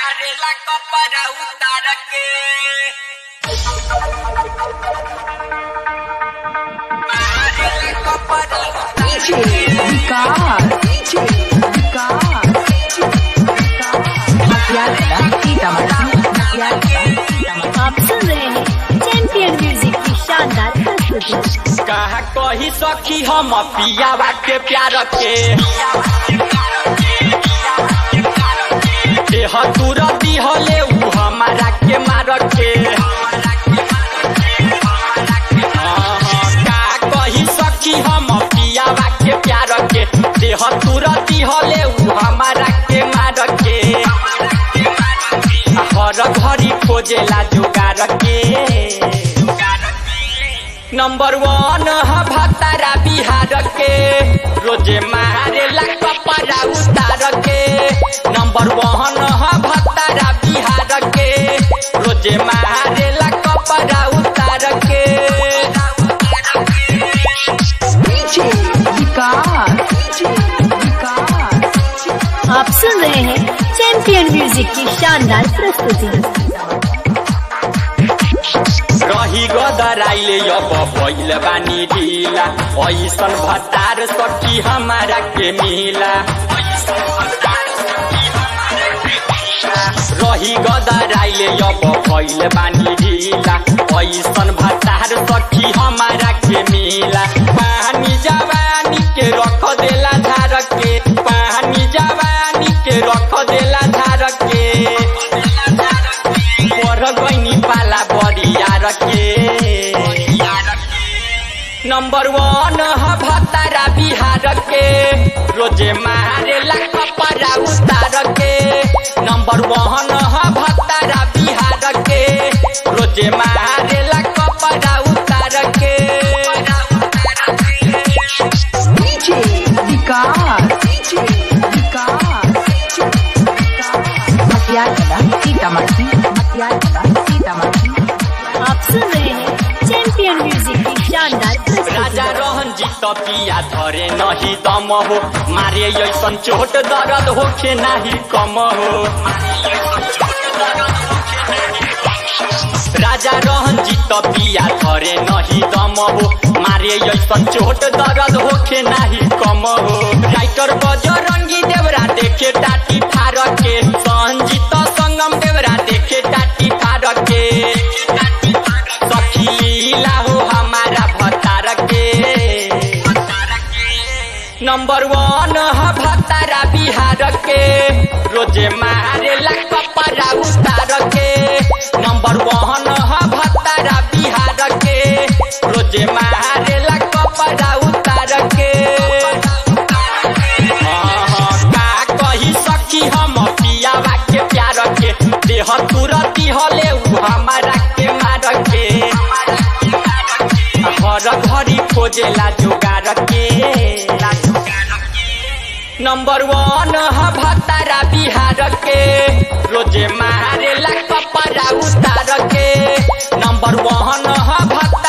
मारेला कपड़ा उतार के मारेला कपड़ा उतार के विकार विकार मटियाला सीतामढ़ी मटियाला सीतामढ़ी आप सुन रहे हैं चैंपियन म्यूजिक की शानदार प्रस्तुति कहा कही सखी हम पियावा के प्यार के देह तुरती हले उ हमारा के मार के हाँ, का कही सखी हम पियावा के प्यार के देह तुरती हले उ हमारा के मार के हर घड़ी खोजेला जुगार के नंबर वन ह भतारा बिहार के रोजे मारेला कपड़ा उतार के नंबर वन ह भतारा बिहार के रोजे मारेला कपड़ा उतार के विकार विकार आप सुन रहे हैं चैंपियन म्यूजिक की शानदार प्रस्तुति रही गदराइले अब भइल बानी ढिला ऐसन भतार सखी हमारा के मिला रही गदराइले अब भइल बानी ढिला ऐसन भतार सखी हमारा के मिला पानी जवानी के रख देला धार के पानी जवानी के रख देला धार के पर गईनी पाला बरियार के नंबर वन ह भतारा बिहार के रोजे मारेला कपड़ा उतार के नंबर वन ह भतारा बिहार के रोजे मारेला कपड़ा उतार के विकार विकार मटियाला सीतामढ़ी मटियाला सीतामढ़ी आप सुन रहे हैं चैंपियन म्यूजिक की शानदार राजा प्रस्तुति रहन जीत पिया धरे नहीं दम हो मारे ऐसन चोट दर्द होखे नाही कम हो राजा रहन जीत पिया धरे नहीं दम हो मारे ऐसन चोट दर्द होखे नाही कम हो राइटर बजरंगी देवरा देखे टाटी फार के संजीत संगम देवरा देखे टाटी फार के सखी लीला हो हमारा भतार के नंबर वन ह भतारा बिहार के रोजे मारेला कपड़ा उतार के नंबर वन ह भतारा बिहार के रोजे मारेला कपड़ा उतार के हाँ, हाँ, का कही सखी हम पियावा के प्यार के देह तुरती हले उ हमारा के मार के हर घड़ी खोजेला जुगार के नंबर वन ह भतारा बिहार के रोजे मारेला कपड़ा उतार के नंबर वन ह भतारा